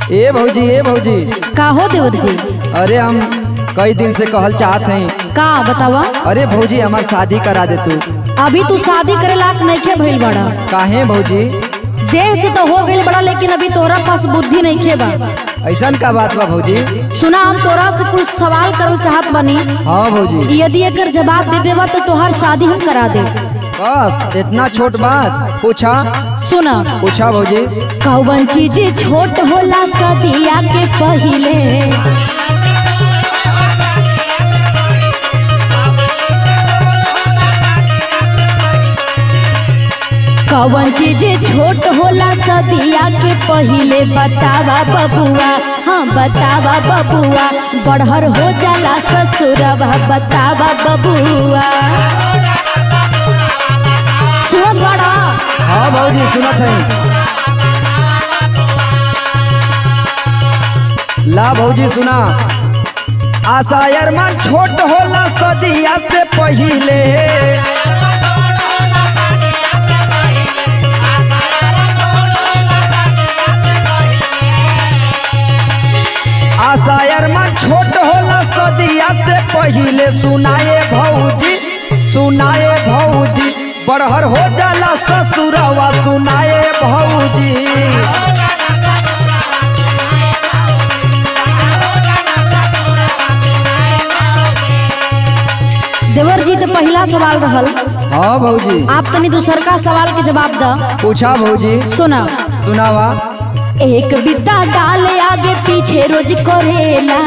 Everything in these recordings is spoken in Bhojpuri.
ए भौजी ए भौजी का हो देवर जी अरे हम कई दिन से कहल चाहत हैं का बतावा अरे भौजी हमार शादी करा दे तू अभी तू शादी करे लायक नइखे भइल बड़ा काहे भौजी देह से तो हो गइल बड़ा लेकिन अभी तोहरा पास बुद्धि नइखे बा ऐसन का बात बा भौजी सुना हम तोरा से कुछ सवाल करल चाहत बनी हाँ भौजी यदि एकर जवाब दे देवा तो तोहार शादी हम करा दे बस इतना छोट बात पूछा सुना पूछा भौजी कौन चीज छोट होला सदिया के पहिले कौन चीज छोट होला सदिया के पहिले बतावा बबुआ हाँ बतावा बबुआ बढ़हर हो जाला ससुरवा बतावा बबुआ सुन बड़ा हाँ भौजी सुनत है ला भौजी सुना आशा अरमान छोट होला सदिया से पहिले आशा अरमान छोट होला सदिया से पहिले सुनाए भौजी सुनाए भौजी बड़हर हो जाला ससुरवा सुनाए भौजी देवर जी तो पहला सवाल रहल हाँ भौजी आप तनी दूसर का सवाल के जवाब द पूछा भौजी सुना सुनावा एक बिद्दा डाले आगे पीछे रोज करेला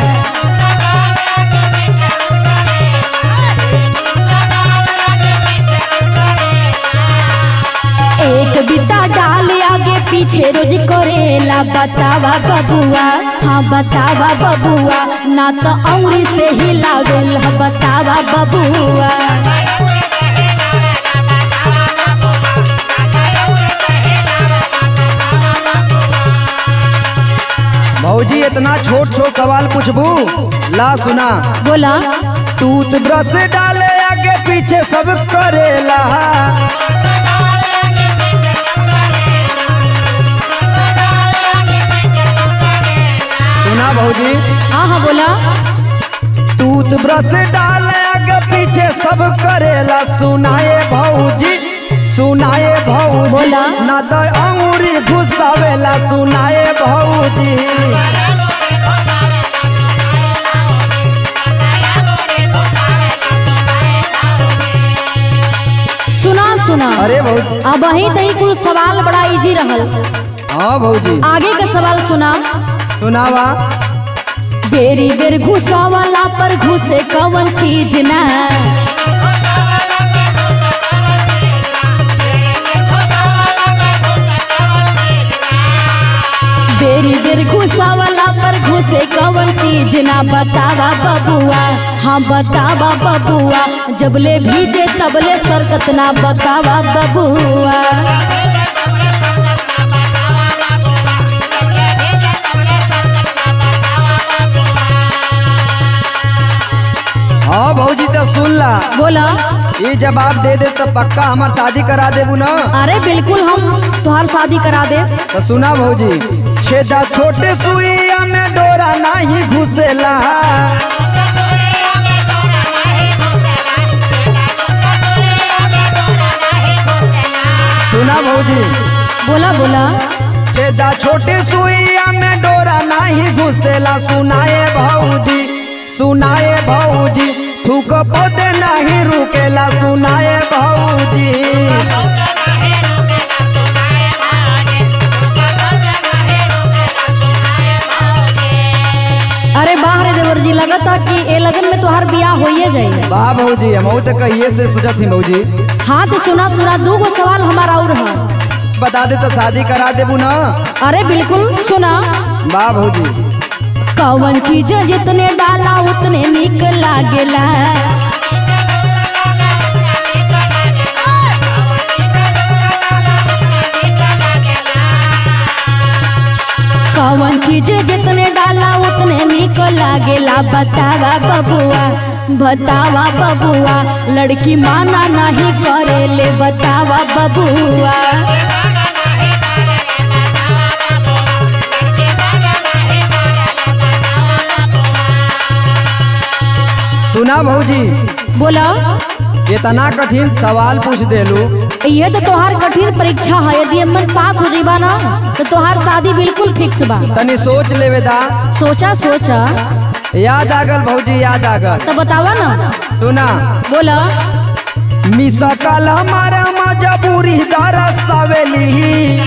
एक बिद्दा डाले आगे पीछे रोज करेला बतावा बबुआ हाँ बतावा बबुआ ना तो औरी से ही लागल ह बतावा बबुआ भौजी इतना छोट छोट सवाल पूछबू ला सुना बोला टूथ ब्रश डाले आगे पीछे सब करेला सुना भौजी हाँ हाँ बोला टूथ ब्रश डाले आगे पीछे सब करेला सुनाए भौजी सुनाए भौजी बोला। ना तो अंगूरी घुसावेला सुनाए भौजी सुना सुना अरे भौजी अब वही तही कुल सवाल बड़ा इजी रहल हाँ भौजी आगे का सवाल सुना सुनावा बेरी बेर घुसावाला पर घुसे कवन चीज ना बेरी बेर घुसावाला पर घुसे कवन चीज ना बतावा बबुआ हाँ बतावा बबुआ जबले भीजे तबले सरकत ना बतावा बबुआ हाँ भौजी तो सुन ला बोला ये जवाब दे दे तो पक्का हमार शादी करा देबू ना अरे बिल्कुल हम तुहार शादी करा दे तो सुना भौजी छेदा छोटे सुइया में डोरा नहीं घुसेला सुना भौजी बोला बोला छेदा छोटे सुइया में डोरा नहीं घुसेला सुनाए भौजी सुनाए भौजी थूक पोते नहीं रुकेला सुनाए भौजी अरे बाहर देवर जी लगता कि ए लगन में तुहार बियाह होइए जाए वाह भौजी हम तो कहिए से सोचत थी भौजी हाँ तो सुना सुना दू गो सवाल हमारा और है बता दे तो शादी करा देबू ना अरे बिल्कुल सुना वाह भौजी कौन चीज जितने डाला उतने निक लागेला कौन चीज जितने डाला उतने निक लागेला बतावा बबुआ बतावा बबुआ लड़की माना नहीं करेले बतावा बबुआ भौजी बोला इतना कठिन सवाल पूछ देलू ये तो तोहार कठिन परीक्षा है यदि अमन पास हो जाइबा ना तो तोहार शादी बिल्कुल फिक्स बा तनी सोच लेवे दा सोचा सोचा याद आगल भौजी याद आगल तो बतावा ना सुना बोला मिसा कल हमारा मजबूरी दरस सवेली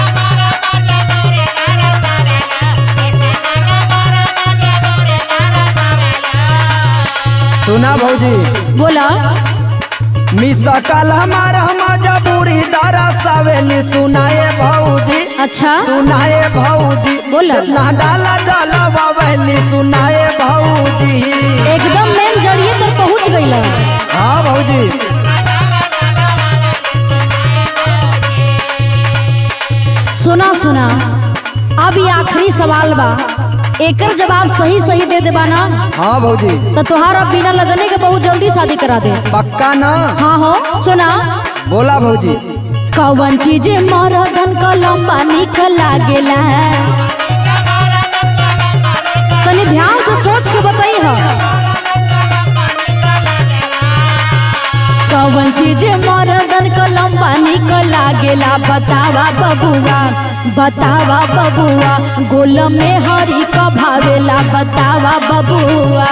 सुना भौजी बोला मिसा कल हमारा मजबूरी दरस सवेली सुनाए भौजी अच्छा सुनाए भौजी बोला। ना डाला डाला बाबली सुनाए भौजी एकदम मेन जड़िए तक पहुंच गई हाँ भौजी सुना सुना अब ये आखिरी सवाल बा एकर जवाब सही सही दे देबा ना हाँ भौजी तो तोहार अब बिना लगने के बहुत जल्दी शादी करा दे पक्का ना हाँ हो सुना बोला भौजी कौन चीज मरदन का लंबा निकल लागेला तनी ध्यान से सोच के बताई हो कौन चीज मरदन का लंबा निकल लागेला बतावा बबुआ बतावा बबुआ गोल में हरी का भावेला बतावा बबुआ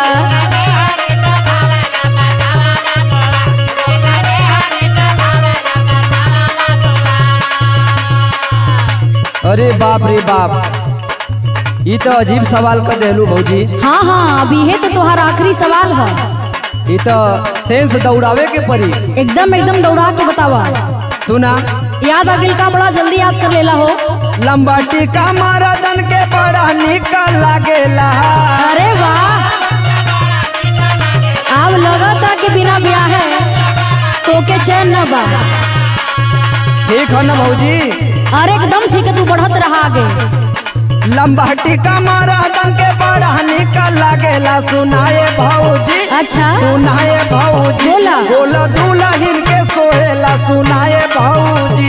अरे बाप रे बाप ये तो अजीब सवाल कर देलू भौजी हाँ हाँ अभी है तो तोहार आखिरी सवाल है ये तो सेंस दौड़ावे के पड़ी एकदम एकदम दौड़ा के बतावा सुना याद आ गेल का बड़ा जल्दी याद कर लेला हो लंबा टीका मरदन के बड़ा निकल लागेला अरे वाह अब लगा था कि बिना ब्याह है तो के चैन न बा ठीक है ना भौजी अरे एकदम ठीक है तू बढ़त रहा आगे लंबा टीका मरदन के बड़ा निकल लागेला सुनाए भौजी अच्छा सुनाए भौजी बोला। बोला दुल्हन के सोहेला सुनाए भौजी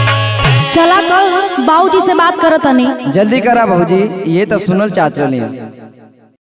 चला कल बाबूजी से बात करत तनी जल्दी करा भौजी ये तो सुनल चाहत रही